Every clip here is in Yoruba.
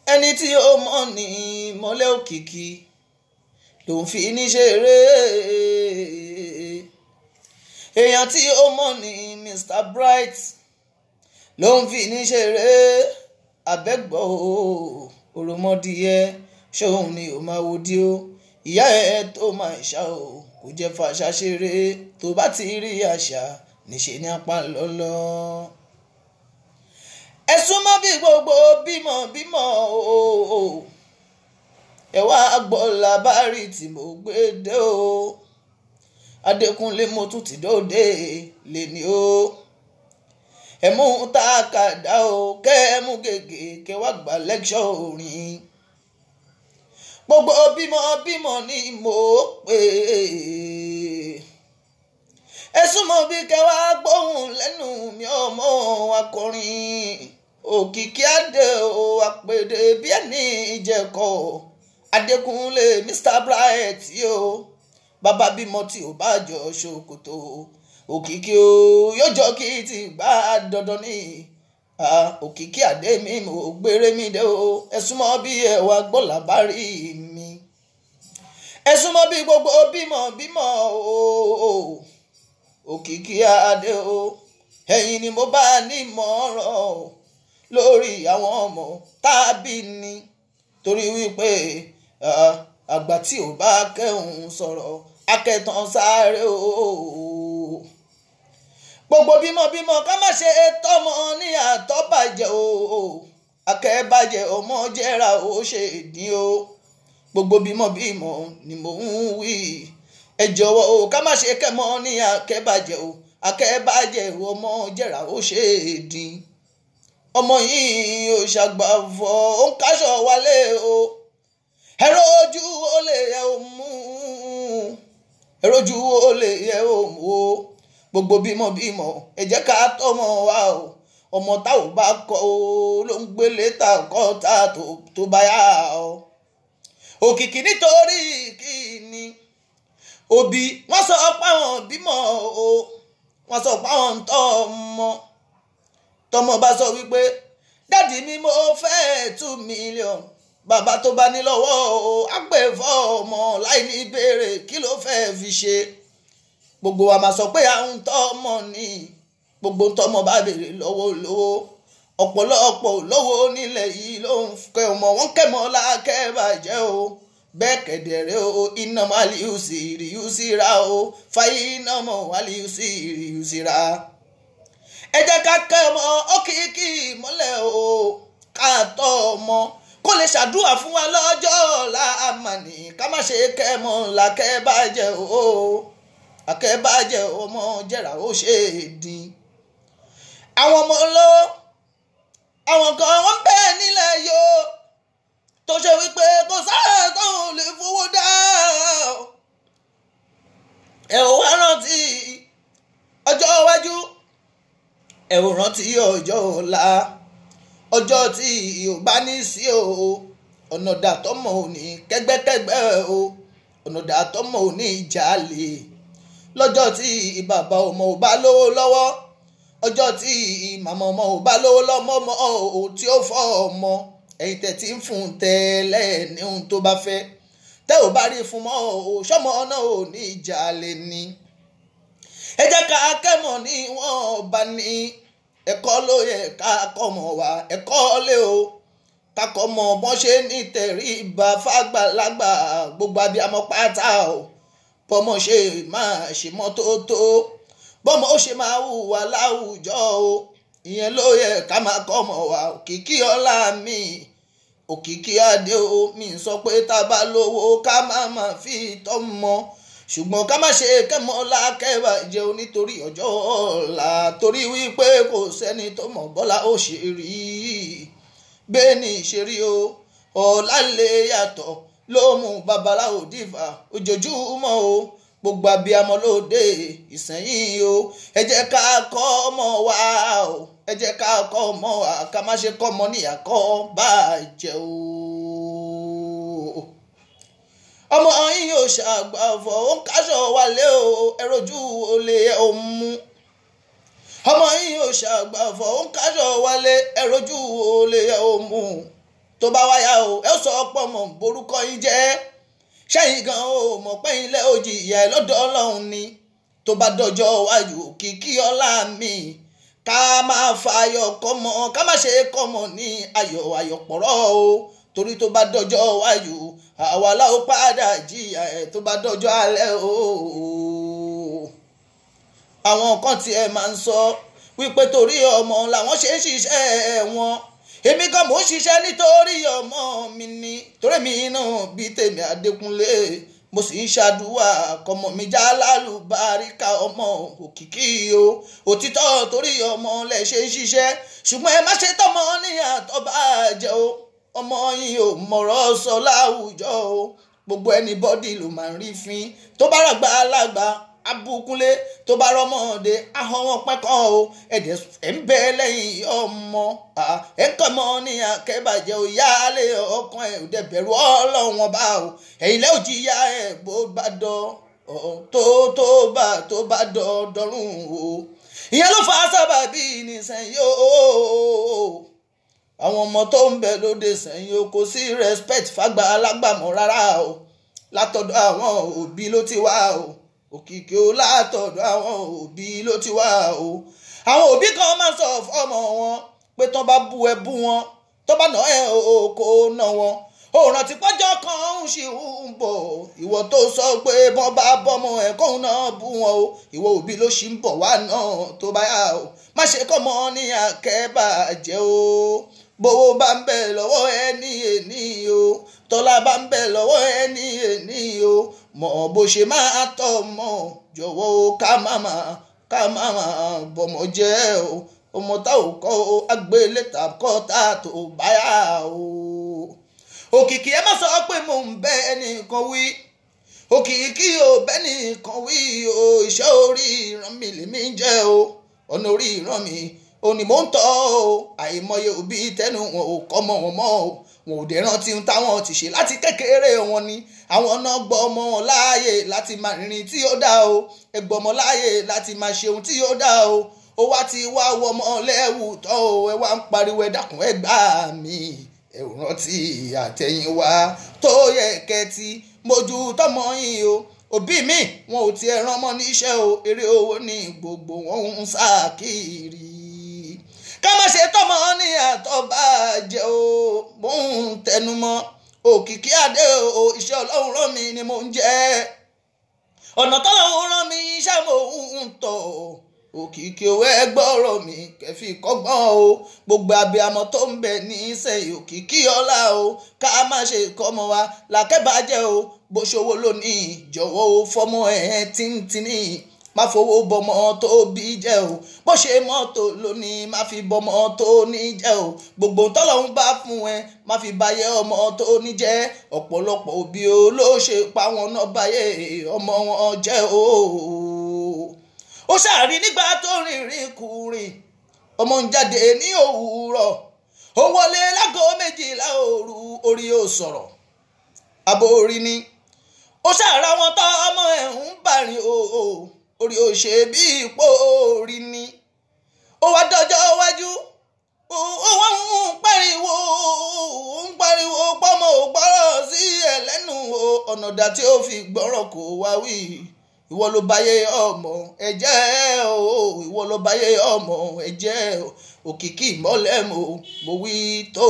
ẹni tí ó mọ̀ ní mọ́lẹ̀ òkìkí ló ń fi ní ṣeré èèyàn tí ó mọ̀ ní Mr Bright ló ń fi ní ṣeré abẹ́gbọ́ òròmọdìyẹ ṣóun ni ò máa wo dí ó ìyá ẹ tó máa ṣá o kò jẹ́ fàṣà ṣeré tó bá ti rí àṣà níṣẹ́ ní apá lọ́lọ́ ẹ súnmọ́ bí gbogbo bímọ bímọ o ẹ wá gbọ́ làbárí tí mo gbé dé o Adékúnlé mo tún ti dóde lè ní o ẹ mú tákàdá o kẹ ẹ mú gègé kẹ wá gba lẹ́kṣọ̀ orin gbogbo bímọ bímọ ni mo pè ẹ súnmọ́ bí kẹ wá gbóhùn lẹ́nu mi ọmọ akọrin òkìkí adé o àpèdè bí ẹni ìjẹkọ Adékúnlé Mr Bright o bàbá bímọ tí ò bá jọ ṣòkòtò òkìkí o yóò jọ kí ti gbá dandan ní òkìkí adé mi mo gbére mi dé o ẹ súnmọ́ bí ẹ wá gbọ́ làbárí mi ẹ súnmọ́ bí gbogbo bímọ bímọ o òkìkí adé o ẹ̀yin ni mo bá ní mọ̀ọ́ràn lórí àwọn ọmọ tàbí ni torí wípé àgbà tí ò bá kẹ́hùn sọ̀rọ̀ akẹ́tàn sáré o gbogbo bímọ bímọ ká má ṣe tọmọ ní àtọ́bàjẹ́ o akẹ́bàjẹ́ ọmọ jẹ́ra ó ṣe dín o gbogbo bímọ bímọ ni mò ń wí ẹ jọ̀wọ́ o ká má ṣe kẹ́mọ ní akẹ́bàjẹ́ o akẹ́bàjẹ́ ọmọ jẹ́ra ó ṣe dín ọmọ yìí ò ṣàgbàfọ̀ ó ń káṣọ wálé o ẹ̀rọ ojú ó lè yẹ ò mú ẹ̀rọ ojú ó lè yẹ ò mú o gbogbo bímọ bímọ ẹ jẹ́ ká tọ́mọ wa o ọmọ tá ò bá kọ o ló ń gbélé ta kọ́ ta tó bá yá o òkìkí nítorí kíni òbí wọ́n sọ páwọn bímọ o wọ́n sọ páwọn ń tọ́ ọmọ tọmọ bá sọ wípé dáàdì mi mo fẹ́ two million bàbá tó bá ní lọ́wọ́ o àgbẹ̀fọ́ ọmọ láì ní ìbéèrè kí ló fẹ́ fi ṣe gbogbo wa máa sọ pé à ń tọ́ ọmọ ní gbogbo tọmọ bá béèrè lọ́wọ́ lówó ọ̀pọ̀lọpọ̀ lówó nílẹ̀ yìí ló ń kẹ́ ọmọ wọn kẹ́mọ́ lákẹ́ bàjẹ́ o bẹ́ẹ̀ kẹ̀dẹ̀rẹ́ o iná máa lè yù sí rí yù sí ra o fàyè iná mọ̀ wá lè yù sí rí yù sí ra ẹ jẹ́ ká kẹ́ ọmọ ókìkí mọ́lẹ̀ o ká tọ́ ọmọ kó lè ṣàdúrà fún wa lọ́jọ́ ọ̀la àmàní ká má ṣe kẹ́ mọ́ làkẹ́ bàjẹ́ o akẹ́bàjẹ́ ọmọ jẹ́ra ó ṣe é dín àwọn ọmọ ló àwọn kan wọ́n bẹ́ẹ̀ nílẹ̀ yóò tó ṣe wípé kò sáà tóun lè fowó dá ẹ ò wá rántí ọjọ́ iwájú ẹ ò rántí ọjọ́ ọ̀la ọjọ́ tí ò bá ní sí o ọ̀nà dàtọ́mọ̀ ò ní kẹ́gbẹ́kẹ́gbẹ́ o ọ̀nà dàtọ́mọ̀ ò ní jalè lọ́jọ́ tí bàbá ọmọ ò bá lówó lọ́wọ́ ọjọ́ tí màmá ọmọ ò bá lówó lọ́mọ ọmọ ò tí ó fọ́ ọmọ ẹ̀yin tẹ̀ tí ń fún tẹ́lẹ̀ ní ohun tó bá fẹ́ tẹ́ ò bá rí fún mọ́ ò sọ́mọ náà ò ní ìjà lè ní. ẹ jẹ́ ká kẹ́mọ̀ ní wọ́n bá ní ẹ̀kọ́ ló yẹ ká kọ́mọ wa ẹ̀kọ́ lé o kakọ́ mọ bọ́n ṣe ní tẹ̀rí ìbá fàgbàlagbà gbogbo abiyamọ pátá o bọ́mọ ṣe máa ṣe mọ́tótó bọ́mọ ó ṣe máa hùwà láwùjọ o ìyẹn ló yẹ ká máa kọ́ ọmọ wa òkìkí ọlá mi òkìkí adé o mi sọ pé tá a bá lówó ká má má fi tọ́mọ ṣùgbọ́n ká má ṣe kẹ́mọ́ lákẹ́wà jẹun nítorí ọjọ́ ọ̀la torí wípé kò sẹ́ni tó mọ̀ bọ́lá ó ṣe rí bẹ́ẹ̀ ni ìṣerí o ọ̀la lè yàtọ̀ ló mú babaláwo dìfà ojoojúmọ́ o gbogbo abiyamọ lóde ìsẹ́yìn o ẹ jẹ́ ká kọ́ ọmọ wa o ẹ jẹ́ ká kọ́ ọmọ wa ká má ṣe kọ́ ọmọ níyàkọ́ bàjẹ́ o. ọmọ yín yóò ṣàgbàfọ̀ ó ń káṣọ wálé o ẹ rojú olè ò mú ọmọ yín yóò ṣàgbàfọ̀ ó ń káṣọ wálé ẹ rojú olè ò mú tó bá wáyà o ẹ ó sọ pọ̀ mọ̀ borúkọ yín jẹ́ sẹ́yìn gan o mọ̀ pé ilẹ̀ òjì ìyá ẹ lọ́dọ̀ ọlọ́run ni tó bá dọjọ́ wájú kìkì ọlá mi ká máa fa ayọ̀ kọ́mọ ká má ṣe kọ́mọ ní ayọ̀ ayọ̀pọ̀rọ̀ o torí tó bá dọjọ́ wájú àwa láò padà jìyà ẹ̀ tó bá dọjọ́ alẹ́ o àwọn kan tiẹ̀ máa ń sọ wípé torí ọmọ làwọn ṣe ń ṣiṣẹ́ wọn èmi gan mò ń ṣiṣẹ́ nítorí ọmọ mi ni torí mi náà bí tèmi Adékúnlé mo sì ń ṣàdúrà kọmọ mi já lálùbáríkà ọmọ òkìkí o òtítọ́ torí ọmọ lẹ ṣe ń ṣiṣẹ́ ṣùgbọ́n ẹ má ṣe tọmọ ní àtọ́bà jẹ o ọmọ yìí ò mọ̀rọ̀ sọ láwùjọ o gbogbo ẹni bọ́dì ló máa ń rí fín tó bá ràgbà alágbà abukunlé tó bá rọmọdé ahọ́n wọn pẹ́kàn o ẹ̀dẹ̀ ẹ̀ ń bẹ lẹ́yìn ọmọ ẹ̀ ń kàn mọ́ ní akẹ́bàjẹ́ o yálé ọkàn ẹ̀ ò dẹ̀ bẹ̀rù ọlọ́run ọba o ẹ̀yìn lẹ́ òjì yá ẹ̀ bó bá dọ̀ tó tó bá tó bá dọ̀ dọ̀rùn o ìyẹn ló fa sábàbí nìsẹ̀yìn o àwọn ọmọ tó ń bẹ lóde sẹ́yìn o kò sí respect fàgbà alágbàmọ́ rárá o látọ̀dọ̀ àwọn òbí ló ti wá o òkìkí o látọ̀dọ̀ àwọn òbí ló ti wá o àwọn òbí kan máa ń sọ fọ́mọ wọn pé tán bá bú ẹ bú wọn tó bá nà ẹ o kò nà wọn ó rántí pọ́jọ́ kan ń ṣì ń bọ̀ ìwọ tó sọ pé bọ́n bá bọ́mọ ẹ̀ kóun náà bú wọn o ìwọ òbí ló ṣì ń bọ̀ wá náà tó bá yà o má ṣe kọ́ mọ́ ní àkẹ́bàjẹ́ o bówó bá ń bẹ lọ́wọ́ ẹni èní o tọ́lá bá ń bẹ lọ́wọ́ ẹni èní o mọ̀ bó ṣe máa tọ́ mọ̀ jọ̀wọ́ o ká máma ká máma bọ̀mọ̀ jẹ́ o ọmọ tá ò kọ́ o agbélétà kọ́ tá a tó báyà o. òkìkí ẹ má sọ pé mò ń bẹ ẹnìkan wí òkìkí ò bẹ́ nìkan wí o iṣẹ́ orí ìran mi lèmi jẹ́ o ọ̀nà orí ìran mi òní mò ń tọ́ o àìmọye òbí tẹnu wọn ò kọ́ mọ́ wọn mọ́ o wọn ò dé rántí táwọn ti ṣe láti kékeré wọn ni àwọn náà gbọ́ ọmọ wọn láàyè láti máa rìnrìn tí ó dá o ẹgbọ́ ọmọ láàyè láti máa ṣe ohun tí ó dá o ó wá ti wá wọ ọmọ lẹ́wù tọ́ o ẹ wá ń pariwo ẹ dákun ẹ gbà mí ẹ ò rántí àtẹ̀yìnwá tó yẹ kẹ́tì mojú tọmọ yìí o òbí mi wọn ò tiẹ̀ rán ọmọ níṣẹ́ o eré owó ní gbogbo wọn ń sá kiri ká má ṣe tọmọ ní àtọ́bàjẹ́ o mò ń tẹnumọ́ òkìkí adé o iṣẹ́ ọlọ́run rán mi ni mò ń jẹ́ ọ̀nà tọ́lọ́run rán mi iṣẹ́ mò ń tọ̀ òkìkí owó ẹgbọ́rọ̀ mi kẹfì kọ́gbọ́n o gbogbo abiyamọ tó ń bẹ ní sẹ́yìn òkìkí ọlá o ká má ṣe kọ́mọ wa làkẹ́bàjẹ́ o bó ṣòwò lónìí jọ̀wọ́ o fọmọ ẹ̀ tíntìní má fowó bọmọ tó bí jẹ́ o bó ṣe mọ́tò lónìí má fi bọmọ tó ní jẹ́ o gbogbo tọ́lọ́hún bá fún ẹ má fi báyé ọmọ tó ní jẹ́ ọ̀pọ̀lọpọ̀ òbí o ló ṣe pa wọn náà báyé ọmọ wọn jẹ́ o. ó ṣàrí nígbà tó rìnrìn kùrìn ọmọ ń jáde ní òwúrọ̀ ó wọlé lágọ méjìlá òru orí ò sọ̀rọ̀ àbò orí ni ó ṣàrà wọn tọ́ ọmọ ẹ̀ ń bàrìn o. o orí ò ṣe bí ipò orí ni ó wá dọjọ́ iwájú ó wá ń pariwo ń pariwo pọ́mọ ò gbọ́rọ̀ sí ẹ̀ lẹ́nu ọ̀nà dà tí ó fi gbọ́rọ̀ kó wá wí ìwọ ló báyé ọmọ ẹ jẹ́ o ìwọ ló báyé ọmọ ẹ jẹ́ òkìkí ìmọ́lẹ̀ mo mo wí tó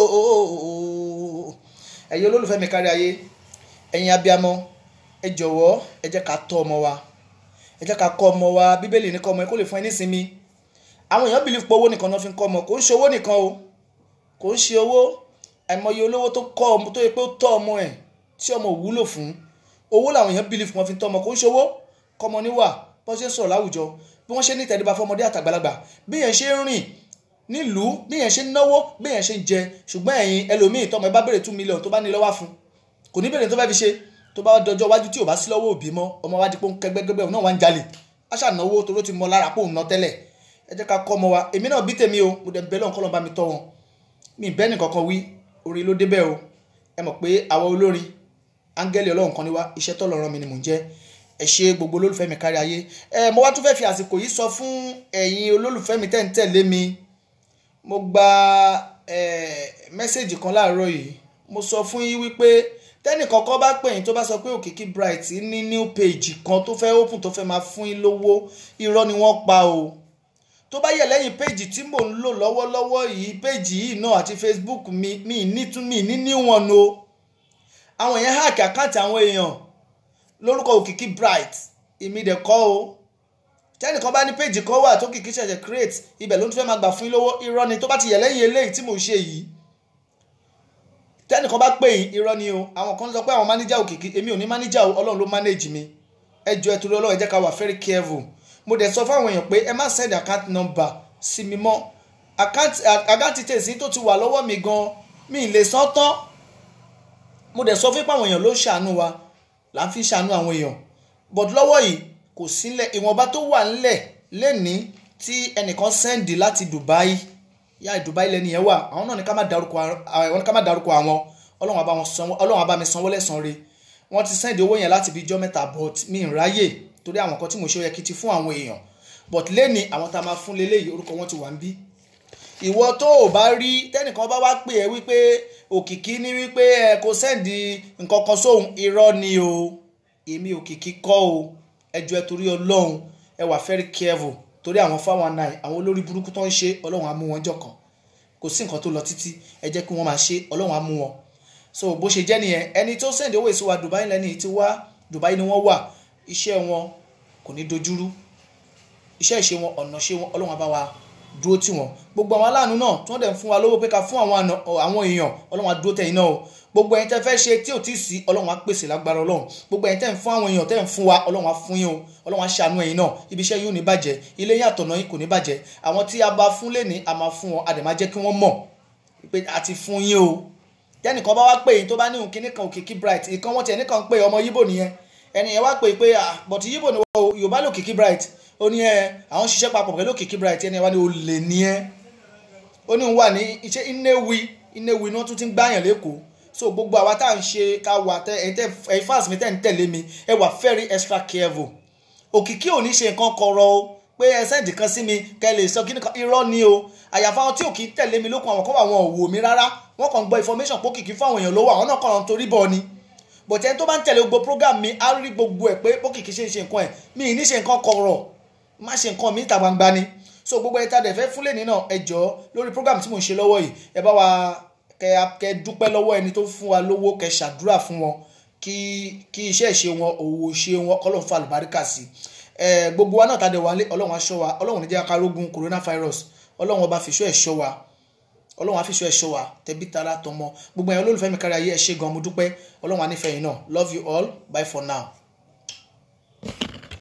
ẹ̀yin olólùfẹ́ mi kárí ayé ẹ̀yin abiyamọ ẹ jọ̀wọ́ ẹ jẹ́ ká tọ́ ọmọ wa ẹ jẹ́ ká kọ́ ọmọ wa bíbélì ní kọ́ ọmọ ẹ kó lè fún ẹ nísinmi àwọn èèyàn bìlì pé owó nìkan náà fi ń kọ́ ọmọ kò ń ṣe owó nìkan o kò ń ṣe owó àìmọye olówó tó kọ́ ọmọ tó yẹ pé ó tọ́ ọmọ ẹ̀ tí ọmọ ò wúlò fún owó làwọn èèyàn bìlì fún wọn fi ń tọ́ ọmọ kò ń ṣe owó kọ́ ọmọ níwà bó ṣe ń sọ̀rọ̀ láwùjọ bí wọ́n ṣe ní ìtẹríba fọmọdé àtàgbàlagbà bí yẹn ṣe ń rìn nílùú bí yẹn ṣe ń náwó bí yẹn ṣe ń jẹ ṣùgbọ́n ẹ̀yin ẹlòmíì tọmọ ẹ bá béèrè two million tó bá ní lọ́wọ́ fún kò ní béèrè tó fẹ́ fi ṣe tó bá dọjọ́ iwájú tí ò bá sí lọ́wọ́ òbí mọ́ ọmọ wa di pé ń kẹgbẹ́gbẹ́ náà wá ń jalè á ṣànáwó toró ti mọ lára pò ń ná tẹ́lẹ̀ ẹ jẹ́ ká kọ́ ọmọ wa èmi náà bí tèmi o mo dẹ̀ bẹ́ẹ̀ lọ́nkọ́ lọ́n bá mi tọ́ wọn mi bẹ́ẹ̀ nìkan kan wí orí ló débẹ̀ o ẹ mọ̀ pé àwa olórin áńgẹ́lì ọlọ́run kan ní wá iṣẹ́ tọ́lọ̀ rán mi ni mò ń jẹ́ ẹ ṣe gbogbo olólùfẹ́ mi kárí ayé ẹ mo wá tún fẹ́ fi àsìkò yìí sọ fún ẹ̀yin olólùfẹ́ mi tẹ́ ń tẹ̀lé mi mo gba ẹ mẹ́sẹ̀gì kan láàárọ̀ yìí mo sọ fún yín wípé tẹ́nì kọ̀ọ̀kan bá pè yín tó bá sọ pé òkìkí bright ní new page kan tó fẹ́ open tó fẹ́ máa fún yín lówó irọ́ ni wọ́n pa o tó bá yẹ lẹ́yìn péjì tí mò ń lò lọ́wọ́lọ́wọ́ yìí péjì yìí náà àti facebook mi mi nítún mi ní níwọ̀n o àwọn èèyàn hack àkáǹtì àwọn èèyàn lórúkọ òkìkí bright èmi dẹ̀ kọ́ o tẹ́nìkan bá ní péjì kan wà tó kìkì ṣẹ̀ṣẹ̀ create ibẹ̀ ló ń fẹ́ máa gbà fún yín lówó irọ́ ni tó bá ti yẹ lẹ́yìn eléyìí tí mò ń ṣe yìí tẹ́nìkan bá pè yín irọ́ ni o àwọn kan sọ pé àwọn mánéjà òkìkí èmi ò ní mánéjà o ọlọ́run ló manage mi ẹ jọ ẹ torí ọlọ́run ẹ jẹ́ ká wà very careful mo dẹ̀ sọ fáwọn èèyàn pé ẹ má send account number sí mi mọ́ account details tó ti wà lọ́wọ́ mi gan mi ì lè san tán mo dẹ̀ sọ fún pàwọn èèyàn ló ń ṣàánú wa là ń fi ṣàánú àwọn èèyàn but lọ́wọ́ yìí kò sílẹ̀ ìwọ̀nba tó wà ńlẹ̀ lẹ́ni tí ẹnìkan sẹ́ndì láti Dubai yá Dubai lẹ́ni yẹn wà àwọn náà ní ká má darúkọ àwọn ní ká má darúkọ àwọn ọlọ́run àbá wọn sanwó ọlọ́run àbá mi sanwó lẹ́sàn-án re wọ́n ti sẹ́ndì owó yẹn láti bí ijọ́ mẹ́ta but mi ì ráyè torí àwọn kan tí mo ṣe ó yẹ kí ti fún àwọn èèyàn but lẹ́ni àwọn tá a máa fún leléyìí orúkọ wọn ti wà ń bí ìwọ tó o bá rí tẹ́nìkan bá wá pè ẹ́ wípé òkìkí ní wípé ẹ kò sẹ́ndì nǹkan kan sóhun irọ́ ni o èmi òkìkí kọ́ o ẹjọ́ ẹ torí ọlọ́run ẹ wà very careful torí àwọn fáwọn nine àwọn olórí burúkú tó ń ṣe ọlọ́run á mú wọn jọ̀kan kò sí nǹkan tó lọ títí ẹ jẹ́ kí wọ́n máa ṣe ọlọ́run á mú wọn so bó ṣe jẹ́ nìyẹn ẹni tó sẹ́ndì owó èso wa Dubai lẹ́ni tí wá Dubai ni wọ́n wà iṣẹ́ wọn kò ní dojúrú iṣẹ́ ìṣe wọn ọ̀nà ṣe wọn ọlọ́run á bá wa dúró tì wọ́n gbogbo àwọn aláàánú náà tí wọ́n dẹ̀ ń fún wa lówó pé ká fún àwọn èèyàn ọlọ́run á dúró tẹ̀yìn náà o gbogbo ẹ̀yin tẹ́ fẹ́ ṣe tí ò tí ì sí ọlọ́run á pèsè lágbára ọlọ́run gbogbo ẹ̀yin tẹ́ ń fún àwọn èèyàn tẹ́ ń fún wa ọlọ́run á fún yín o ọlọ́run á ṣàánú ẹ̀yin náà ibi iṣẹ́ yóò ní bàjẹ́ ilé yín àtọ̀nà yín kò ní bàjẹ́ àwọn tí a bá fún lẹ́ni a máa fún wọn a dẹ̀ máa jẹ́ kí wọ́n mọ̀ pé a ti fún yín o tẹ́nìkan bá wá pè yín tó bá ní òun kíní kan òkìkí bright ìkan wọ́n tiẹ̀ nìkan pé ọmọ yíbò nìyẹn ẹni yẹn wá pè pé bọ̀tí yíbò ni wọ́n yorùbá lò kìkí bright ó ní ẹ àwọn ṣiṣẹ́ papọ̀ pẹ̀lú òkìkí bright ẹni yẹn wá ní olè ní ẹ ó ní òun wà ní iṣẹ́ inéwi inéwi ni wọ́n tún ti ń gbáyàn lẹ́kọ̀ọ́ so gbogbo àwa tá à ń ṣe ká wà tẹ ẹ tẹ ẹ fans mi tẹ ń tẹ̀lé mi ẹ wà very extra careful òkìkí ò ní ṣe nǹkan kọ̀rọ̀ o pé ẹ sẹ́ǹdì kan sí mi kẹ́ lè sọ kí nìkan irọ́ ni o àyàfà àwọn tí òkì tẹ̀lé mi lókun àwọn kan wà wọn ò wò mí rárá wọ́n kàn gbọ́ information pé òkìkí fún àwọn èèyàn lówó àwọn náà kàn ń torí bọ̀ ni bọ̀tẹ́ ẹni tó bá ń tẹ̀lé gbogbo program mi á rí gbogbo ẹ̀ pé òkìkí ṣe ń ṣe nǹkan ẹ̀ mi ì ní ṣe nǹkan kọ̀rọ̀ má ṣe nǹkan mi ìta gbangba ni so gbogbo ẹ̀ tá dẹ̀ fẹ́ fúnlẹ̀ nínà ẹ jọ lórí program tí mò ń ṣe lọ́wọ́ yìí ẹ bá wa kẹ kẹ dúpẹ́ lọ́wọ́ ẹni tó fún wa lówó kẹ ṣàdúrà fún wọn kí kí iṣẹ́ ìṣe wọn òwò ṣe wọn kọ́lọ́n fa àlùbáríkà sí ẹ gbogbo wa náà tá a dẹ̀ wálé ọlọ́run aṣọ́ wa ọlọ́run ní jẹ́ akárógun coronavirus ọlọ́run ọba fìṣọ́ ẹ̀ ṣọ́ wa ọlọ́run àfìṣọ́ ẹ̀ ṣọ́ wa tẹbí tara tọmọ gbogbo ẹ̀yin olólùfẹ́ mi kárí ayé ẹ ṣé gan mo dúpẹ́ ọlọ́run ànífẹ́ yìí náà love you all bye for now.